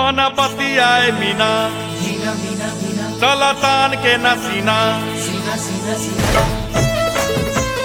मन बतियाए मीना मीना मीना मीना चल तान के नसीना सीना सीना सीना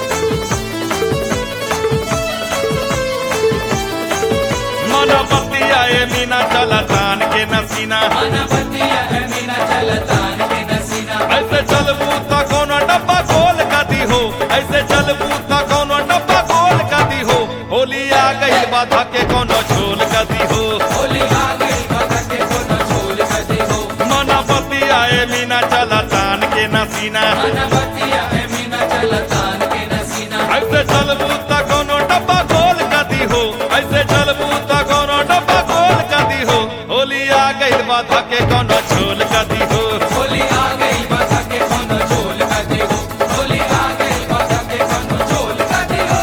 मन बतियाए मीना चल तान के नसीना अनपतिया है मीना चलतान के नसीना ऐसे चलबू त कोनो डब्बा खोल कदी हो ऐसे चलबू त कोनो डब्बा खोल कदी हो होली आ गई बाधा के कोनो झोल कदी हो होली आ गई बाधा के कोनो झोल कदे हो मन बतियाए मीना चल तान के नसीना अनपतिया है मीना चलतान के नसीना ऐसे चलबू त कोनो डब्बा खोल कदी हो ऐसे चलबू त कोनो डब्बा खोल कदी हो होली आ गई बाधा के कोनो झोल कदी हो होली आ गई बाधा के कोनो झोल कदे हो होली आ गई बाधा के कोनो झोल कदे हो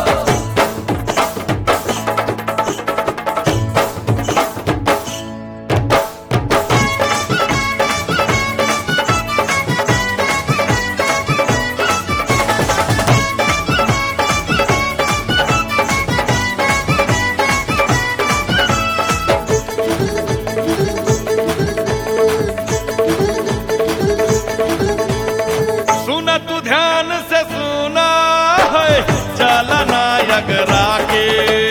सुन तू ध्यान से सुना है चलना अगरा के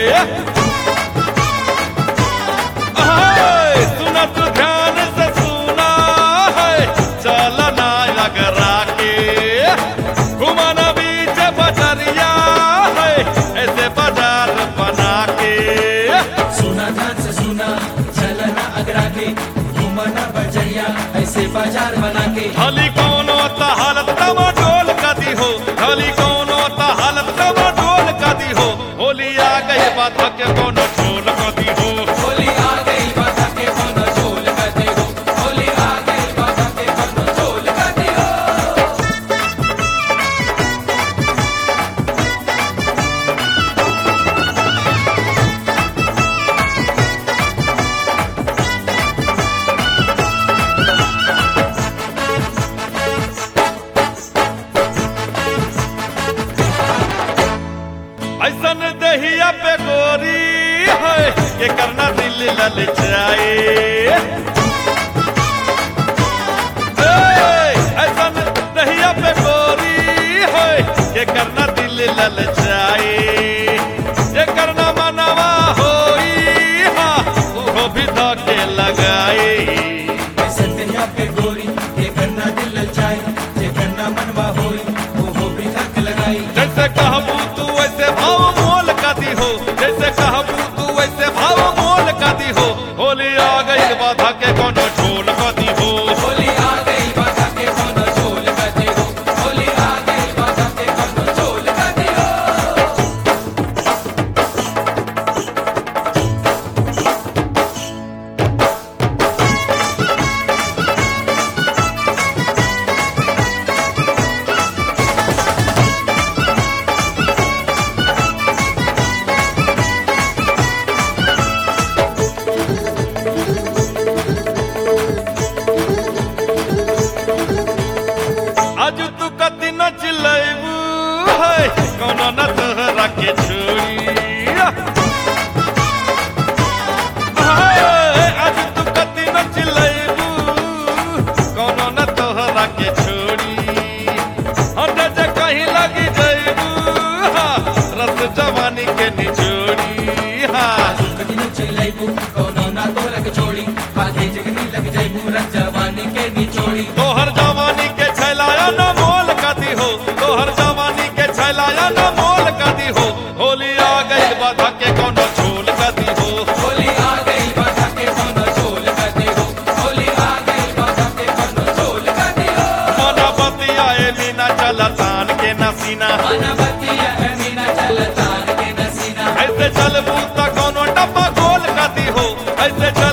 हाय, सुन तू ध्यान से सुना है चलना अगरा के घुमाना बीच बजरिया है ऐसे बाजार बना के सुना ध्यान से सुना चलना अगरा के घूमना बजरिया ऐसे बाजार बना के हली कोनो त हालत तमा डोल कदी हो हली कोनो त हालत तमा डोल कदी हो होली आ गई बात के कोनो झोल कदी हो होली आ गई बाधा के कोनो झोल कदे हो होली आ गई बाधा के कोनो झोल कदे हो ऐसन दहिया पे गोरी है ये करना दिल ललचाए ए, ऐसन दहिया पे गोरी है ये करना दिल ललचाए ये करना मनवा होई हा वो भी धोके लगाए ऐसे दुनिया पे गोरी ये करना दिल ललचाए ये करना मनवा होई वो हो भी थक लगाई जैसे कहबू तू वैसे भाव मोल कदी हो जैसे कहबू तू वैसे भाव मोल कदी हो होली आ गई बाधा के कोनो झोल कदी हो होली आ गई बाधा के कोनो झोल कदे हो होली आ गई बाधा के कोनो झोल कदे हो आज तू कति न चिल्लैबू है कोनो न तोहरा के छोड़ी हाय, आज तू कति न चिल्लैबू कोनो न तोहरा के छोड़ी हट जे कहीं लगी जैबू हाँ, रस जवानी के निचोड़ी हाँ कदी न चलैबू कोनो ना तोरा के छोड़ी बाधे जगनी लग जाइबू रज जवानी के निचोड़ी तोहर जवानी के छैलाया न मोल कदी हो तोहर जवानी के छैलाया न मोल कदी हो होली आ गई बाधा के कोनो झोल कदी हो होली आ गई बाधा के कोनो झोल कदे हो होली आ गई बाधा के कोनो झोल कदे हो मन बतियाए मीना चल तान के नसीना अनबतिया है मीना चलतान के नसीना ऐसे चलबू त कोनो डब्बा खोल कदी हो ऐसे चल